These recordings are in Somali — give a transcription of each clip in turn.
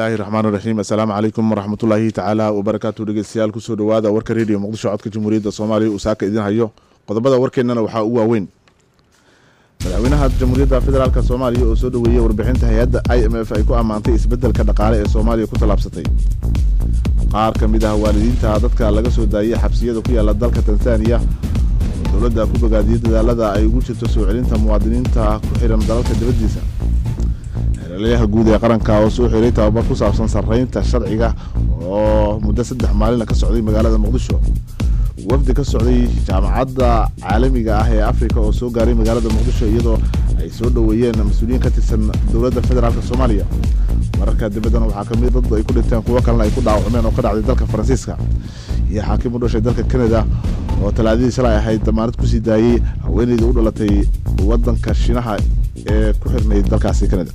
bismillaahi raxmaan raxiim assalaamu calaykum waraxmatullaahi tacaala wabarakaatu dhegeystayaal kusoo dhawaada warka rediyo muqdisho codka jamhuuriyadda soomaaliya uu saaka idin hayo qodobada warkeennana waxaa ugu waaweyn madaxweynaha jamhuuriyadda federaalk soomaaliya oo soo dhoweeyey warbixinta hay-adda i m f ay ku ammaantay isbeddelka dhaqaale ee soomaaliya ku tallaabsatay qaar ka mid ah waalidiinta dadka laga soo daayey xabsiyada ku yaala dalka tansaaniya oo dowladda ku bogaadiyey dadaalada ay ugu jirto soo celinta muwaadiniinta ku xihan dalalka dibaddiisa xeelalayaha guud ee qaranka oo soo xiray tababar ku saabsan sarreynta sharciga oo muddo saddex maalina ka socday magaalada muqdisho wafdi ka socday jaamacadda caalamiga ah ee afrika oo soo gaaray magaalada muqdisho iyadoo ay soo dhoweeyeen mas-uuliyiin ka tirsan dowladda federaalk soomaaliya wararka dibaddana waxaa kamid dad ay ku dhinteen kuwo kalena ay ku dhaawacmeen oo ka dhacday dalka faransiiska iyo xaakim u dhashay dalka canada oo talaadadii shalay ahayd damaanad kusii daayey haweeneydii u dhalatay waddanka shiinaha ee ku xirnayd dalkaasi canada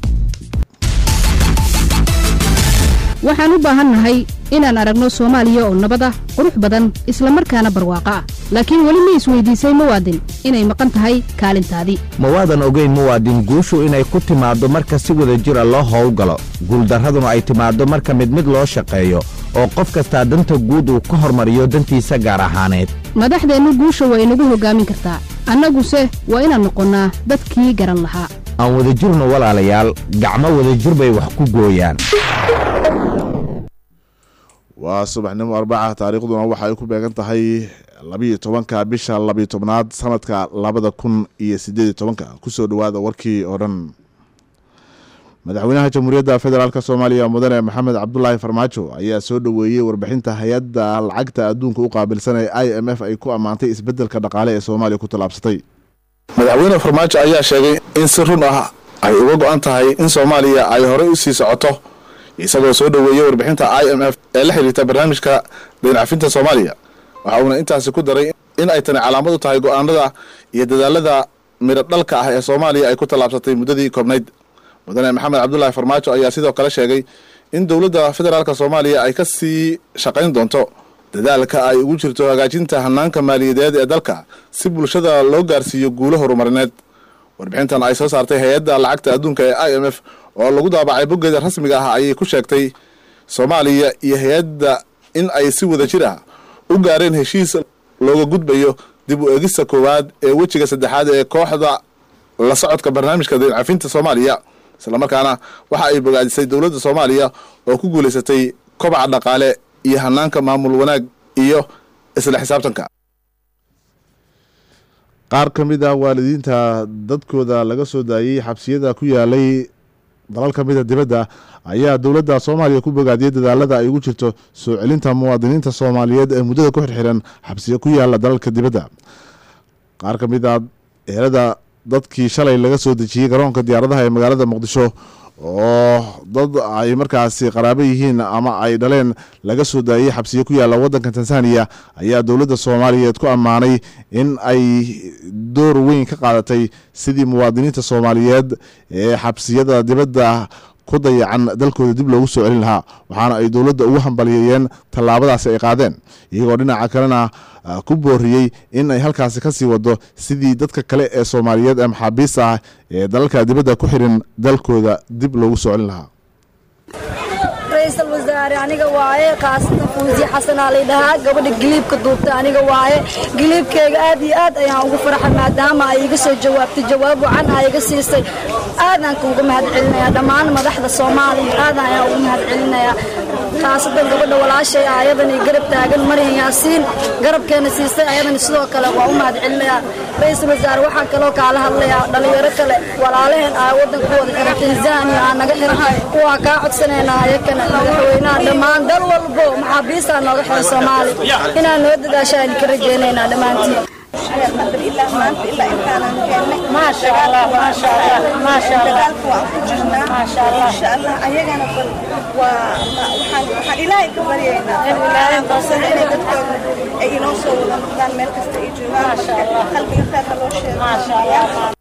waxaan u baahannahay inaan aragno soomaaliya oo nabad ah qurux badan islamarkaana barwaaqo ah laakiin weli ma isweydiisay muwaadin inay maqan tahay kaalintaadii mawaadan ogeyn muwaadin guushu inay ku timaaddo marka si wada jira loo howlgalo guuldarraduna ay timaaddo marka mid mid loo shaqeeyo oo qof kastaa danta guud uu ka hormariyo dantiisa gaar ahaaneed madaxdeennu guusha waa inagu hoggaamin kartaa annaguse waa inaan noqonnaa dadkii garan lahaa aan wadajirno walaalayaal gacmo wadajir bay wax ku gooyaan waa subaxnimo arbaca taariikhduna waxa ay ku beegan tahay labiiyo tobanka bisha labiyo tobnaad sanadka labada kun iyo sideediyo tobanka kusoo dhawaada warkii oo dhan madaxweynaha jamhuuriyadda federaalk soomaaliya mudane maxamed cabdulaahi farmaajo ayaa soo dhoweeyey warbixinta hay-adda lacagta adduunka u qaabilsan ee i m f ay ku ammaantay isbeddelka dhaqaale ee soomaaliya ku tallaabsatay madaxweyne farmaajo ayaa sheegay in si run ah ay uga go-an tahay in soomaaliya ay horey u sii socoto isagoo soo dhoweeyey warbixinta i m f ee la xiriirta barnaamijka dayncafinta soomaaliya waxa uuna intaasi ku daray in ay tani calaamad u tahay go-aanada iyo dadaalada midho dhalka ah ee soomaaliya ay ku tallaabsatay muddadii koobnayd mudane maxamed cabdulaahi farmaajo ayaa sidoo kale sheegay in dowladda federaalk soomaaliya ay ka sii shaqayn doonto dadaalka ay ugu jirto hagaajinta hanaanka maaliyadeed ee dalka si bulshada loo gaarsiiyo guulo horumarineed warbixintan ay soo saartay hay-adda lacagta adduunka ee i m f oo lagu daabacay boggeeda rasmiga ah ayay ku sheegtay soomaaliya iyo hay-adda in ay si wada jir ah u gaareen heshiis looga gudbayo dib u eegista koowaad ee wejiga saddexaad ee kooxda la socodka barnaamijka dayncafinta soomaaliya islamarkaana waxa ay bogaadisay dowladda soomaaliya oo ku guulaysatay kobaca dhaqaale iyo hanaanka maamul wanaag iyo isla xisaabtanka qaar ka mid ah waalidiinta dadkooda laga soo daayey xabsiyada ku yaalay dalal ka mida dibadda ayaa dowladda soomaaliya ku bogaadiyey dadaalada ay ugu jirto soo celinta muwaadiniinta soomaaliyeed ee muddada ku xirxiran xabsiya ku yaala dalalka dibadda qaar ka mid ah eerada dadkii shalay laga soo dejiyey garoonka diyaaradaha ee magaalada muqdisho oo dad ay markaasi qaraabo yihiin ama ay dhaleen laga soo daayey xabsiyo ku yaalla waddanka tansaaniya ayaa dowladda soomaaliyeed ku ammaanay in ay door weyn ka qaadatay sidii muwaadiniinta soomaaliyeed ee xabsiyada dibadda ku dayacan dalkooda dib loogu soo celin lahaa waxaana ay dowladda ugu hambaliyeeyeen tallaabadaasi ay qaadeen iyagoo dhinaca kalena ku booriyey in ay halkaasi ka sii wado sidii dadka kale ee soomaaliyeed ee maxaabiista ah ee dalalka dibadda ku xirin dalkooda dib loogu soo celin lahaa ra-iisul wasaare aniga waaye kaasida fuusi xasanaa laydhahaa gabadha giliibka duubta aniga waaye giliibkeyga aad iyo aad ayaan ugu farxay maadaama ay iga soo jawaabtay jawaab wacan aa iga siisay aadaan kuuga mahad celinayaa dhammaan madaxda soomaaliya aadan ayaan ugu mahad celinayaa khaasatan gabadha walaashay ah ayadani garab taagan maryan yaasiin garabkeena siistay ayadani sidoo kale waa u mahad celinayaa ra-iisul wasaare waxaan kaloo kaala hadlayaa dhalinyaro kale walaalaheen aa waddanka wada xiran tanzania aa naga xiran waa kaa codsanaynaa ayakana madaxweynaha dhammaan dal walbo maxaabiistaa nooga xiran soomaali inaan noo dadaasha aan ka rajaynaynaa dhammaantiin ilaahay ka baryaynaa inay dadkooda ay inoo soo wada noqdaan meel kasta ay joogaan qalbiga kheerka loo sheego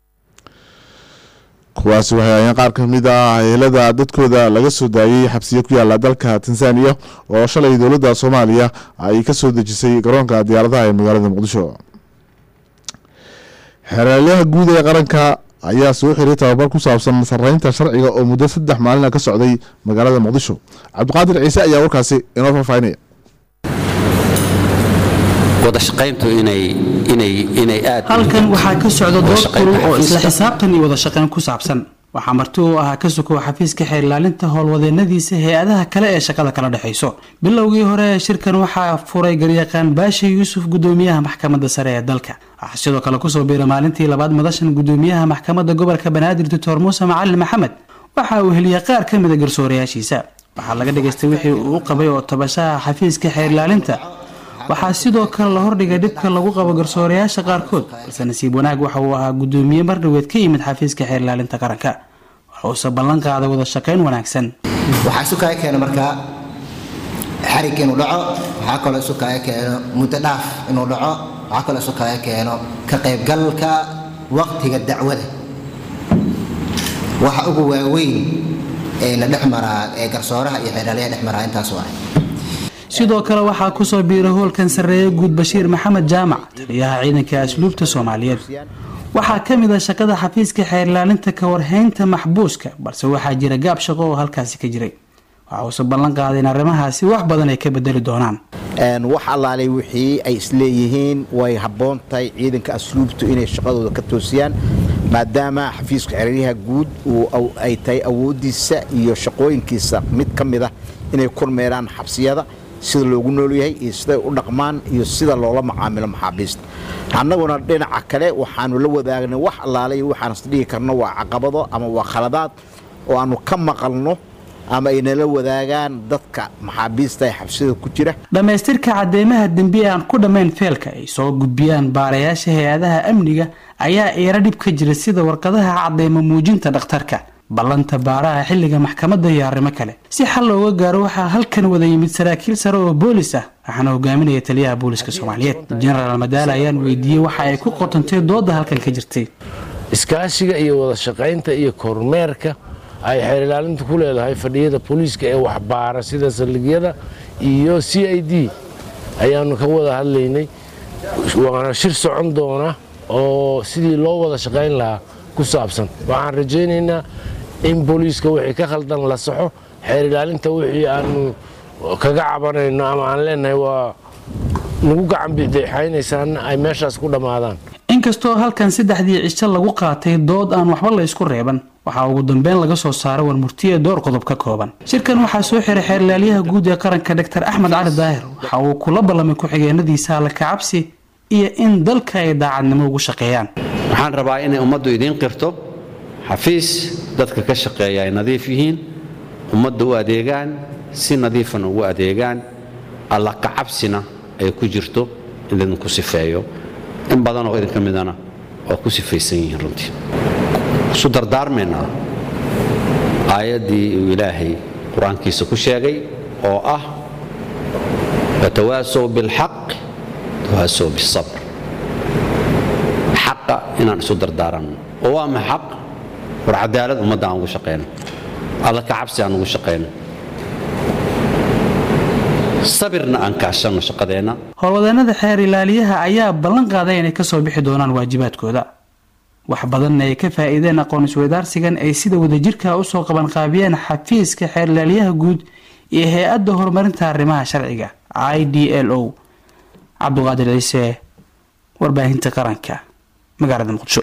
kuwaasi waxay ayeen qaar ka mid ah helada dadkooda laga soo daayey xabsiyo ku yaala dalka tansaaniya oo shalay dowladda soomaaliya ay ka soo dejisay garoonka diyaaradaha ee magaalada muqdisho xeeraalyaha guud ee qaranka ayaa soo xiray tababar ku saabsan sarreynta sharciga oo muddo saddex maalina ka socday magaalada muqdisho cabdiqaadir ciise ayaa warkaasi inoo faahfaahinaya wadashaqayntu inay inay inay aad halkan waxaa ka socda dood wadashaqaynta kulul oo isla xafiiska. xisaabtan iyo wada shaqayn ku saabsan waxaa marti u ahaa ka sokow xafiiska xeer ilaalinta howlwadeenadiisa hay-adaha kale ee shaqada kala dhexayso bilowgii hore ee shirkan waxaa furay garyaqaan baasha yuusuf gudoomiyaha maxkamadda sare ee dalka waxaa sidoo kale kusoo biiray maalintii labaad madashan gudoomiyaha maxkamadda gobolka banaadir doctor muuse macalin maxamed waxa uu heliyey qaar ka mida garsoorayaashiisa waxaa laga dhagaystay wixii uu u qabay oo tabashaha xafiiska xeer ilaalinta waxaa sidoo kale la hordhigay dhibka lagu qabo garsoorayaasha qaarkood balse nasiib wanaag waxa uu ahaa gudoomiye mardhaweed ka yimid xafiiska xeer ilaalinta qaranka waxa uuse ballan qaaday wada shaqayn wanaagsan waxaa isu kaaga keena markaa xarig inuu dhaco waxaa kaloo isu kaaga keeno muddo dhaaf inuu dhaco waxaa kaloo isu kaaga keeno ka qaybgalka waqtiga dacwada waxa ugu waaweyn ee na dhex maraa ee garsooraha iyo xeeraalyaha dhex maraa intaas waa sidoo kale waxaa kusoo biiray hoolkan sarreeye guud bashiir maxamed jaamac taliyaha ciidanka asluubta soomaaliyeed waxaa ka mid ah shaqada xafiiska xeer ilaalinta ka warhaynta maxbuuska balse waxaa jira gaab shaqo oo halkaasi ka jiray waxa uuse ballan qaaday in arrimahaasi wax badan ay ka bedeli doonaan Een, wax allaalay wixii ay isleeyihiin way habboon tahay ciidanka asluubtu inay shaqadooda ka toosiyaan maadaama xafiiska xeraryaha guud uu aw- ay tahay awooddiisa iyo shaqooyinkiisa mid ka mid ah inay kormeeraan xabsiyada sida loogu noolyahay iyo siday u dhaqmaan iyo sida loola macaamilo maxaabiista annaguna dhinaca kale waxaanu la wadaagnay wax allaalay waxaan isdhihi karno waa caqabado ama waa khaladaad oo aanu ka maqalno ama ay nala wadaagaan dadka maxaabiista ee xabsiyada ku jira dhammaystirka cadeymaha dembi aan ku dhammayn feelka ay soo gudbiyaan baarayaasha hay-adaha amniga ayaa eera dhib ka jira sida warqadaha cadeymo muujinta dhakhtarka ballanta baaraha xilliga maxkamadda iyo arrimo kale si xal looga gaaro waxaa halkan wada yimid saraakiil sare oo boolis ah waxaana hogaaminaya taliyaha booliska soomaaliyeed jenaraal madaale ayaan weydiiyey waxa ay ku qotantay dooda halkan ka jirtay iskaashiga iyo wada shaqaynta iyo kormeerka ay xeer ilaalintu ku leedahay fadhiyada booliiska ee waxbaara sida saldhigyada iyo c i d ayaanu ka wada hadlaynay waana shir socon doona oo sidii loo wada shaqayn lahaa ku saabsan waxaan rajaynaynaa in booliiska wixii ka khaldan la saxo xeer ilaalinta wixii aanu kaga cabanayno ama aan leenahay waa nagu gacan bidexaynaysaana ay meeshaas ku dhammaadaan inkastoo halkan saddexdii cisho lagu qaatay dood aan waxba la isku reeban waxaa ugu dambeyn laga soo saaray warmurtiye door qodob ka kooban shirkan waxaa soo xiray xeerlaalyaha guud ee qaranka dr axmed cali daahir waxa uu kula ballamay ku-xigeenadiisa alla kacabsi iyo in dalka ay daacadnimo ugu shaqeeyaan waxaan rabaa inay ummaddu idiin qirto xafiis dadka ka shaqeeya ay nadiif yihiin ummadda u adeegaan si nadiifana ugu adeegaan alla kacabsina ay ku jirto in idinku sifeeyo in badan oo idinka midana waa ku sifaysan yihiin runtii isu dardaarmaynaa aayaddii uu ilaahay qur-aankiisa ku sheegay oo ah watawaasow bilxaq tawaasow bisabr xaqa inaan isu dardaaranno oo waa ma xaq war cadaalad ummadda aan ugu shaqayno alla ka cabsi aan ugu shaqayno sabirna aan kaashanno shaqadeenna howlwadeenada xeer ilaaliyaha ayaa ballan qaaday inay kasoo bixi doonaan waajibaadkooda wax badanna ay ka faa'iideen aqoon isweydaarsigan ay sida wadajirka usoo qabanqaabiyeen xafiiska xeer ilaaliyaha guud iyo hay-adda horumarinta arrimaha sharciga i d l o cabduqaadir ciise warbaahinta qaranka magaalada muqdisho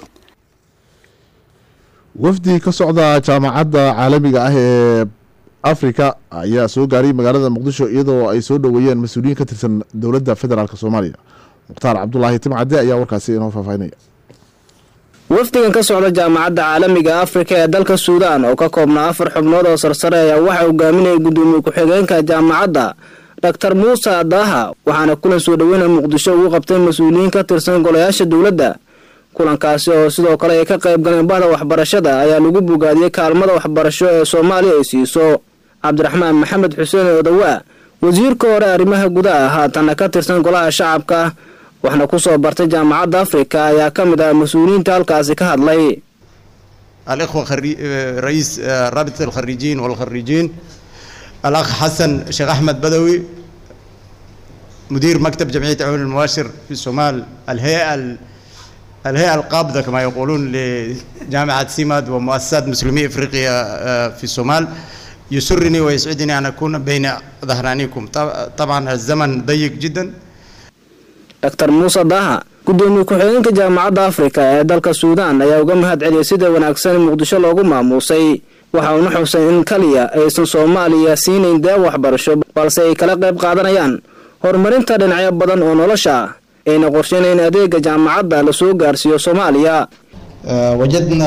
wafdi ka socda jaamacadda caalamiga ah ee afrika ayaa soo gaaray magaalada muqdisho iyadoo ay soo dhoweeyeen mas-uuliyiin ka tirsan dowladda federaalk soomaaliya mukhtaar cabdulaahi timcade ayaa warkaasi inoo faahfaahinaya wafdigan ka socda jaamacadda caalamiga afrika ee dalka suudaan oo ka koobnaa afar xubnood oo sarsare ayaa waxaa hogaaminaya gudoomiye ku-xigeenka jaamacadda doctor muuse adaaha waxaana kulan soo dhoweyna muqdisho ugu qabtay mas-uuliyiin ka tirsan golayaasha dowladda kulankaasi oo sidoo kale ay ka qayb galeen bahda waxbarashada ayaa lagu bogaadiyey kaalmada waxbarasho ee soomaaliya ay siiso cabdiraxmaan maxamed xuseen odawaa wasiirka hore arrimaha gudaha haatanna ka tirsan golaha shacabka waxna ku soo bartay jaamacadda afrika ayaa ka mid ah mas-uuliyiinta halkaasi ka hadlay الإخوة خري... رئيس رابطة الخريجين والخريجين الأخ حسن شيخ أحمد بدوي مدير مكتب جمعية عون المباشر في الصومال الهيئة الهيئة القابضة كما يقولون لجامعة سيماد ومؤسسات مسلمي إفريقيا آه، في الصومال يسرني ويسعدني أن أكون بين ظهرانيكم طب- طبعا الزمن ضيق جدا dr muuse daha gudoomiye ku-xigeenka jaamacadda afrika ee dalka suudaan ayaa uga mahad celiyay sida wanaagsan muqdisho loogu maamuusay waxa uuna xusay in kaliya aysan soomaaliya siinayn deeq waxbarasho balse ay kala qayb qaadanayaan horumarinta dhinacyo badan oo nolosha ah ayna qorshaynayn adeega jaamacadda lasoo gaarsiiyo soomaaliya آه، وجدنا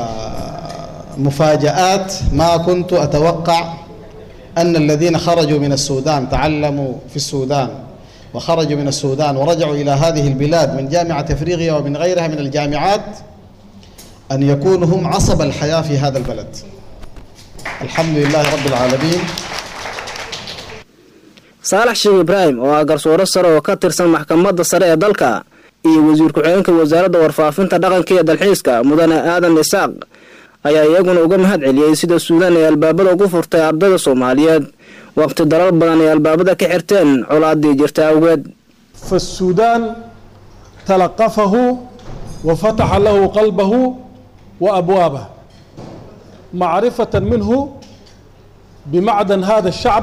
مفاجآت ما كنت أتوقع أن الذين خرجوا من السودان تعلموا في السودان وخرجوا من السودان ورجعوا إلى هذه البلاد من جامعة أفريقيا ومن غيرها من الجامعات أن يكونوا هم عصب الحياة في هذا البلد الحمد لله رب العالمين saalax sheekh ibraahim oo ah garsoore sare oo ka tirsan maxkamadda sare ee dalka iyo wasiir ku-xigeenka wasaaradda warfaafinta dhaqanka iyo dalxiiska mudane aadan isaaq ayaa iyaguna uga mahad celiyey sida suudaan ay albaabada ugu furtay ardayda soomaaliyeed waqti dalal badan ay albaabada ka xirteen colaadii jirta awgeed فالسودان تلقفه وفتح له قلبه وابوابه معرفه منه بمعدن هذا الشعب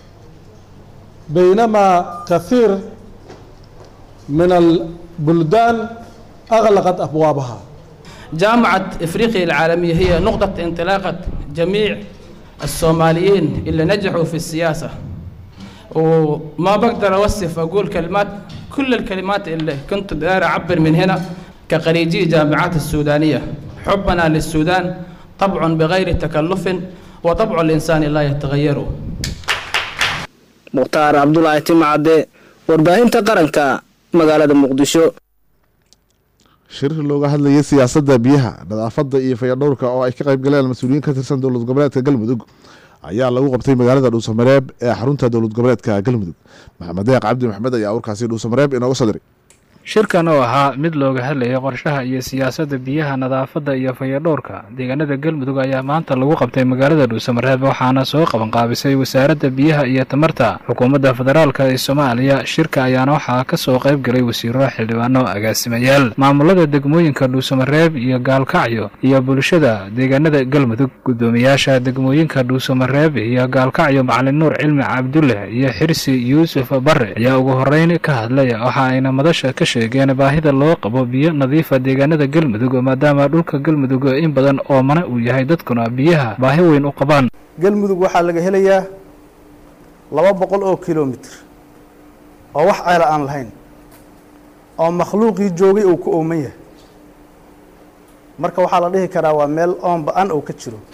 بينما كثير من البلدان اغلقت ابوابها جامعة إفريقيا العالمية هي نقطة انطلاقة جميع الصوماليين اللي نجحوا في السياسة وما بقدر أوصف أقول كلمات كل الكلمات اللي كنت داير أعبر من هنا كخريجي جامعات السودانية حبنا للسودان طبع بغير تكلف وطبع الإنسان لا يتغير mukhtaar cabdulaahi timacadde warbaahinta qaranka magaalada muqdisho shir looga hadlayay siyaasadda biyaha nadaafadda iyo fayadhowrka oo ay ka qayb galeen mas-uuliyiin ka tirsan dowlad goboleedka galmudug ayaa lagu qabtay magaalada dhuusamareeb ee xarunta dowlad goboleedka galmudug maxamed deeq cabdi maxmed ayaa warkaasi dhuusamareeb inooga soo diray shirkan oo ahaa mid looga hadlayay qorshaha iyo siyaasadda biyaha nadaafadda iyo fayadhowrka deegaanada galmudug ayaa maanta lagu qabtay magaalada dhuusamareeb waxaana soo qabanqaabisay wasaaradda biyaha iyo tamarta xukuumadda federaalka ee soomaaliya shirka ayaana waxaa ka soo qayb galay wasiiro xildhibaano agaasimayaal maamulada degmooyinka dhuusamareeb iyo gaalkacyo iyo bulshada deegaanada galmudug guddoomiyaasha degmooyinka dhuusamareeb iyo gaalkacyo macalin nuur cilmi cabdulle iyo xirsi yuusuf bare ayaa ugu horeyn ka hadlay waxa ayna madasha ka sheegeen baahida loo qabo biyo nadiifa deegaanada galmudug maadaama dhulka galmudug in badan oo mana uu yahay dadkuna biyaha baahi weyn u qabaan galmudug waxaa laga helayaa laba boqol oo kilomitr oo wax ceela aan lahayn oo makhluuqii joogay uu ku ooman yahay marka waxaa la dhihi karaa waa meel oon ba-an oo ka jiro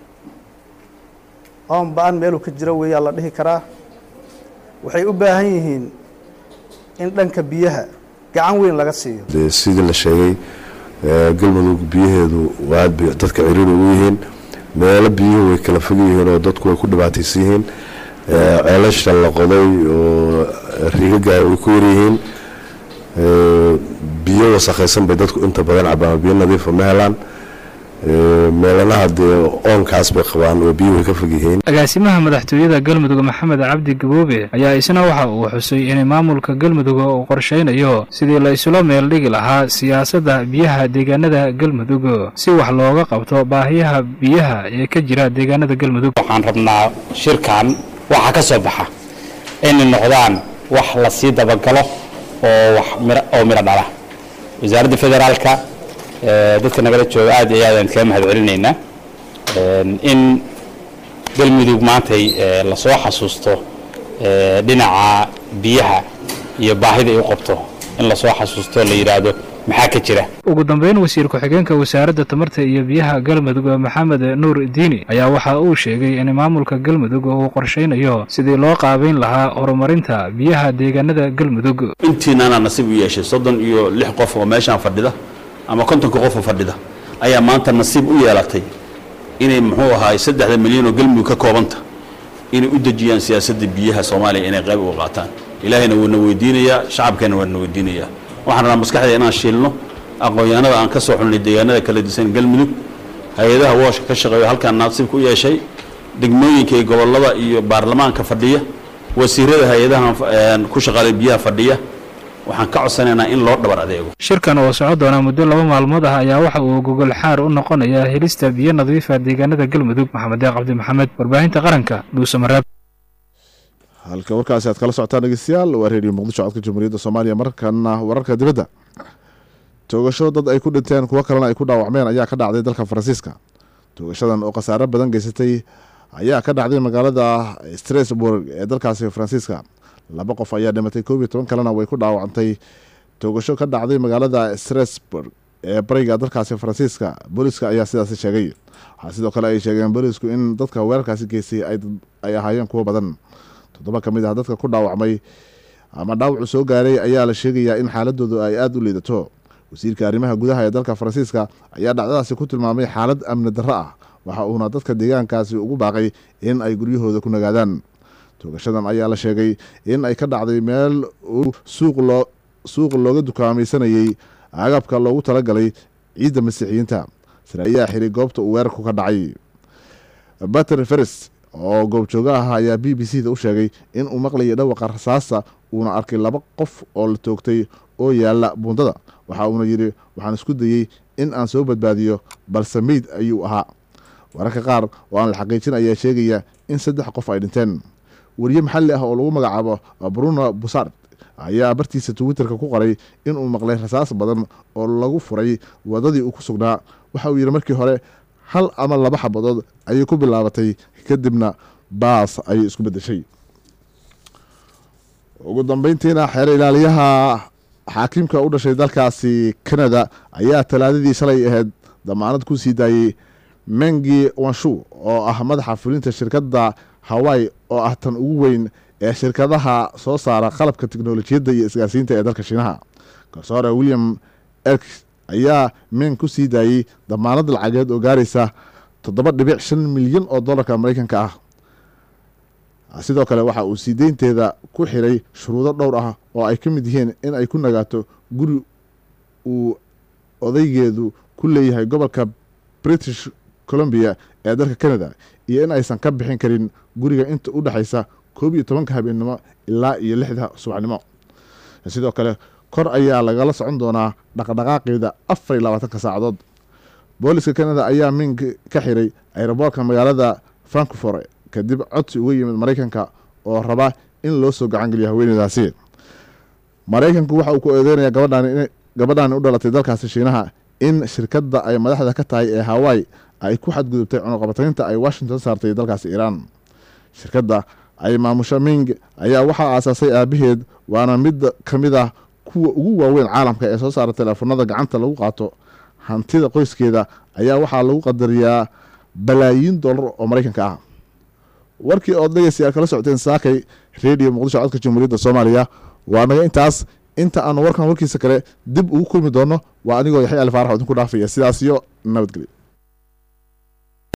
oon ba-an meeluu ka jiro weeyaa la dhihi karaa waxay u baahan yihiin in dhanka biyaha gacan weyn laga siiyo dee sidii la sheegay ee, galmudug biyaheedu aad bay dadka ciriiri ugu yihiin meelo biyuhu way kala fog yihiin oo dadku way ku dhibaataysan yihiin ee, ceelasha la qoday oo riigaga way ku yaryihiin ee, biyo wasakhaysan bay dadku inta badan cabaan biyo nadiifa ma helaan ee, meelanaha dee oonkaas bay qabaan oo biyuhu way ka fog yihiin agaasimaha madaxtooyada galmudug maxamed cabdi gaboobe ayaa isna waxa uu xusay in maamulka galmudug uu qorshaynayo sidii la isula meel dhigi lahaa siyaasadda biyaha deegaanada galmudug si wax looga qabto baahiyaha biyaha ee ka jira deegaanada galmudug waxaan rabnaa shirkan waxa ka soo baxa inay noqdaan wax la sii dabagalo oo wax miro oo miro dhala wasaaradda federaalka ee, dadka nagala jooga aad iyo aad aan kaga mahad celinaynaa Een, in galmudug maantay ee, lasoo xasuusto ee, dhinaca biyaha iyo baahida ay u qabto in lasoo xasuusto la yidhaahdo maxaa ka jira ugu dambeyn wasiir ku-xigeenka wasaaradda tamarta iyo biyaha galmudug maxamed nuur diini ayaa waxa uu sheegay in maamulka galmudug uu qorshaynayo sidii loo qaabayn lahaa horumarinta biyaha deegaanada galmudug intiinana nasiib u yeeshay soddon iyo lix qof oo meeshaan fadhida ama kontonka qof oo fadhida ayaa maanta nasiib u yeelatay inay muxuu ahaay saddexda milyan oo galmudug ka koobanta inay u dejiyaan siyaasadda biyaha soomaaliya inay qayb uga qaataan ilaahayna wuuna weydiinayaa shacabkeena waana weydiinayaa waxaan rabnaa maskaxda inaan shiilno aqoon-yahanada aan ka soo xulnay deegaanada kala disan galmudug hay-adaha wooshka ka shaqeeyo halkaan nasiibka u yeeshay degmooyinka iyo gobollada iyo baarlamaanka fadhiya wasiirada hay-adaha ku shaqaalay biyaha fadhiya waxaan ka codsanaynaa in loo dhabar adeego shirkan oo socon doona muddo laba maalmood ah ayaa waxa uu gogol xaar u noqonayaa helista biyo nadiifa deegaanada galmudug maxamed deeq cabdi maxamed warbaahinta qaranka dhuusamareeb halka warkaasi aad kala socotaan dhegeystayaal waa reediyo muqdisho codka jamhuuriyadda soomaaliya markana wararka dibadda toogasho dad ay ku dhinteen kuwo kalena ay ku dhaawacmeen ayaa ka dhacday dalka faransiiska toogashadan oo khasaare badan geysatay ayaa ka dhacday magaalada strasburg ee dalkaasi faransiiska laba qof ayaa dhimatay koob iyo toban kalena way ku dhaawacantay toogasho ka dhacday magaalada strasburg ee bariga dalkaasi faransiiska booliska ayaa sidaasi sheegay waxaa sidoo kale ay sheegeen boolisku in dadka weerarkaasi geystay ay ahaayeen kuwo badan toddoba ka mid ah dadka ku dhaawacmay ama dhaawacu soo gaaray ayaa la sheegayaa in xaaladoodu ay aada u liidato wasiirka arrimaha gudaha ee dalka faransiiska ayaa dhacdadaasi ku tilmaamay xaalad amni darro ah waxa uuna dadka deegaankaasi ugu baaqay in ay guryahooda ku nagaadaan toogashadan ayaa la sheegay in ay ka dhacday meel suuq looga dukaamaysanayey agabka loogu talagalay ciidda masiixiyiinta ayaa xiray goobta uu weerarku ka dhacay bater feres oo goobjooga ah ayaa b b c da u sheegay in uu maqlayay dhawaqa rasaasta uuna arkay laba qof oo la toogtay oo yaalla buundada waxa uuna yidhi waxaan isku dayey in aan soo badbaadiyo balse meyd ayuu ahaa wararka qaar oo aan la xaqiijin ayaa sheegaya in saddex qof ay dhinteen weriye maxalli ah oo lagu magacaabo bruno busard ayaa bartiisa twitterka ku qoray inuu maqlay rasaas badan oo lagu furay wadadii uu ku sugnaa waxa uu yidhi markii hore hal ama laba xabadood ayay ku bilaabatay kadibna baas ayay isku beddeshay ugu dambeyntiina xeer ilaaliyaha xaakiimka u dhashay dalkaasi canada ayaa talaadadii shalay ahayd damaanad ku sii daayey mengi wanshu oo ah madaxa fulinta shirkadda hawaii oo ah tan ugu weyn ee shirkadaha soo saara qalabka teknolojiyadda iyo isgaarsiinta ee dalka shiinaha garsoore william erk ayaa meng ku sii daayey damaanad lacageed oo gaaraysa toddoba dhibic shan milyan oo dollarka maraykanka ah sidoo kale waxa uu sii deynteeda ku xiray shuruudo dhowr ah oo ay ka mid yihiin in ay ku nagaato guri uu odaygeedu ku leeyahay gobolka british columbia ee dalka canada iyo in aysan ka bixin karin guriga inta u dhexaysa koob iyo tobanka habeennimo ilaa iyo lixda subaxnimo sidoo kale kor ayaa lagala socon doonaa dhaqdhaqaaqeeda afar iyo labaatanka saacadood booliska canada ayaa ming ka xiray ayroboorka magaalada frankfort kadib codsi uga yimid maraykanka oo raba in loo soo gacangeliyo haweeneydaasi maraykanku waxa uu ku eedeynaya gabadhaani u dhalatay dalkaasi shiinaha in shirkadda ay madaxda ka tahay ee hawaii ay ku xadgudubtay cunuqabataynta ay washington saartay dalkaasi iiraan shirkadda ay maamusho ming ayaa waxaa aasaasay aabaheed waana mid ka mid ah kuwa ugu waaweyn caalamka ee soo saara teleefanada gacanta lagu qaato hantida qoyskeeda ayaa waxaa lagu qadariyaa balaayiin dollar oo maraykanka ah warkii ood dhegeystayaal kala socoteen saakay redio muqdisho codka jamhuuriyadda soomaaliya waa naga intaas inta aanu warkan warkiisa kale dib ugu kulmi doono waa anigoo yaxya ali faarax oo idinku dhaafaya sidaas iyo nabadgelyo